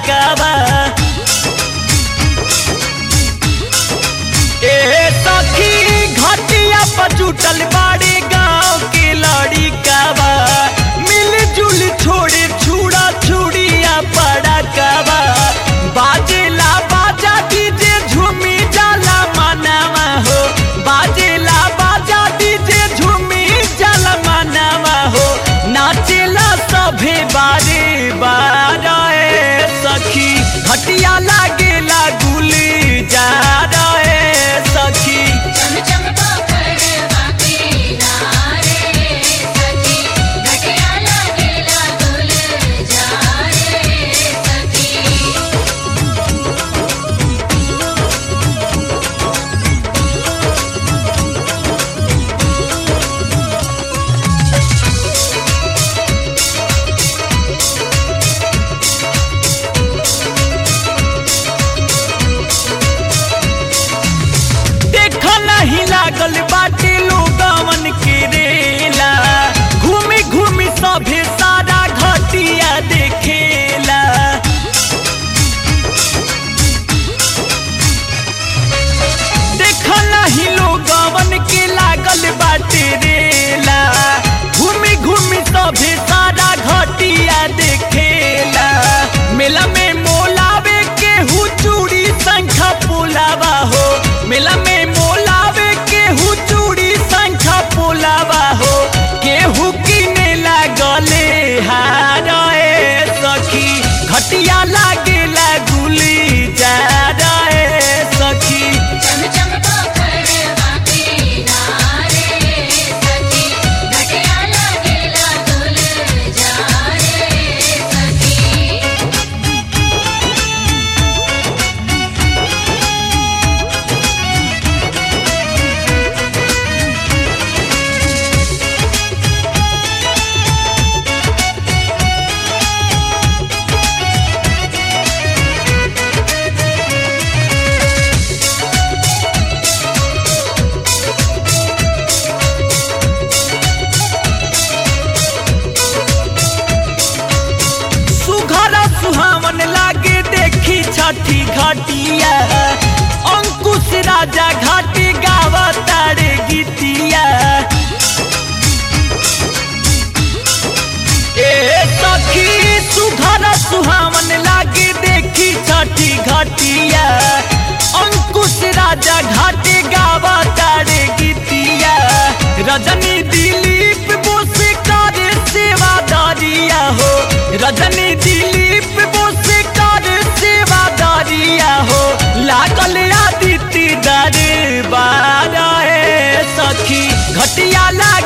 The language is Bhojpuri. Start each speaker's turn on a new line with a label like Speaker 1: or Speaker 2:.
Speaker 1: काबा ए सखी घटिया पर जुटल बाड़ी गाँव के लड़ी काबा मिलजुल छोड़े छुड़ा छुड़िया पड़ा काबा बाजेला बाजा डीजे झूमी जाला मनावा हो बाजेला बाजा डीजे झूमी जाला मनावा हो नाचेला सभे बारे बारे सखी घटिया लागेला गुली जा रहे सखी
Speaker 2: चम चम पोखरवा किनारे सखी घटिया लागेला गुलजार सखी
Speaker 1: देख नहीं लागल बाटे लोगवन के रेला घूमी घूमी सभे सारा घटिया देखेला देख नहीं लोगवन के लागल बाटे रेला घूमी घूमी सभे सारा घटिया देखेला मेला में मोलावे के हु चूड़ी संखा पुलावा हो मेला में मोलावे के हु चूड़ी संखा पुलावा हो केहू किने लागले हारे सखी घटिया लागेला गुली जा रहे सखी
Speaker 2: चम चम पोखरवा किनारे सखी घटिया लागेला गुलजार सखी
Speaker 1: सुघर सुहावन लागे देखी छठी घाटिया अंकुश राजा घाटी गावा तारे गीतिया ए सखी सुघर सुहावन लागे देखी छठी घाटिया अंकुश राजा घाटी गावा तारे गीतिया रजनी दिलीप बोस करे सेवा दरिया हो रजनी दिलीप बोस करे सेवा दरिया हो लागल आदित्य दरबार है सखी घटिया ला